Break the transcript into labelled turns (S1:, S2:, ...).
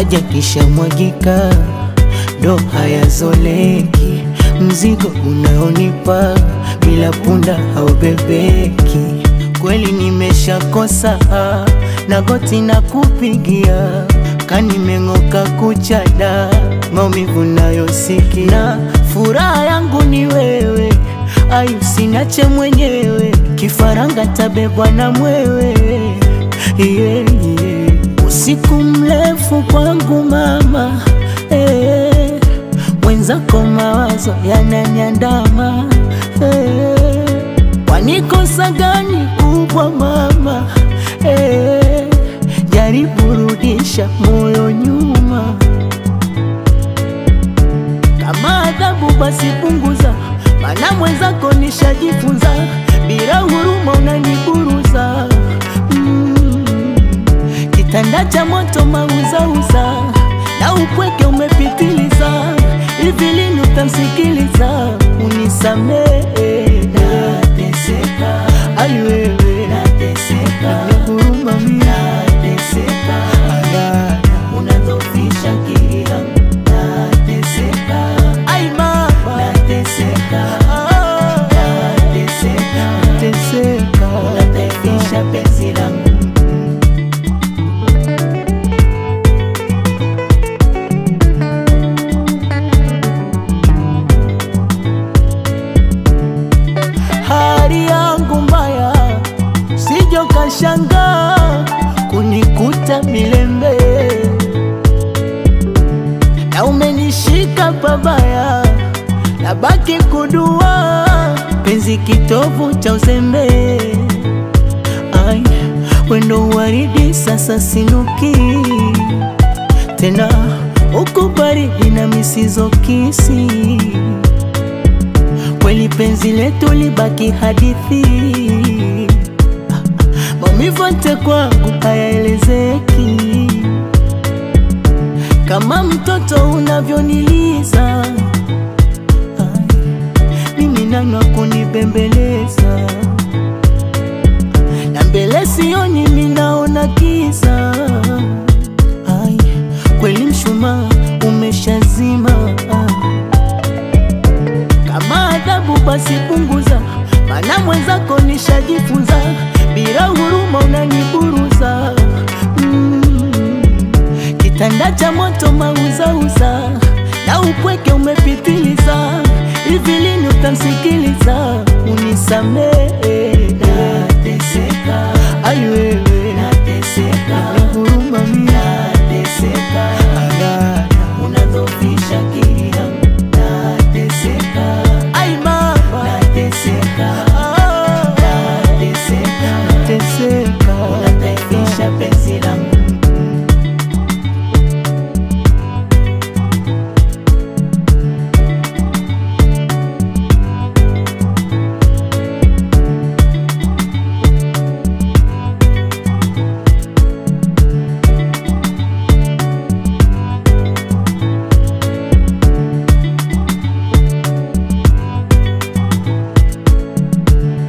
S1: maji kishamwagika ndo hayazoleki, mzigo unaonipa bila punda haubebeki. Kweli nimeshakosa na goti na kupigia kanimeng'oka kuchada maumivu nayosikia, furaha yangu ni wewe, ayu sinache mwenyewe, kifaranga tabebwa na mwewe yeah, yeah. Usiku mrefu kwangu mama eh, mwenzako mawazo yananiandama eh, wanikosa gani kubwa mama eh, jaribu rudisha moyo nyuma, kama adhabu basi punguza, mana mwenzako nishajifunza, bila huruma unaniburuza mm. Kitanda cha moto mauzauza na upweke umepitiliza, hivi lini utamsikiliza? Unisamehe, nateseka, ai wewe, nateseka, huruma mimi, nateseka, Aya, unadhoofisha akili yangu, nateseka, ai mama, nateseka, nateseka, nateseka, unadhoofisha penzi langu hali yangu mbaya, sijo kashanga kunikuta milembe, na umenishika pabaya, nabaki kudua penzi kitovu cha uzembe. Ai, wendo waridi sasa sinuki tena, uko baridi na misizo kisi kweli penzi letu libaki hadithi, maumivu yote kwangu hayaelezeki, kama mtoto unavyoniliza. Ai, Mimi nani wa kunibembeleza, na mbele sioni, mimi naona kiza. Ai, kweli mshumaa umeshazima kama adhabu basi punguza, mana mwenzako nishajifunza, bila huruma unaniburuza mm. Kitanda cha moto mauzauza na upweke umepitiliza, hivi lini utamsikiliza? Unisamehe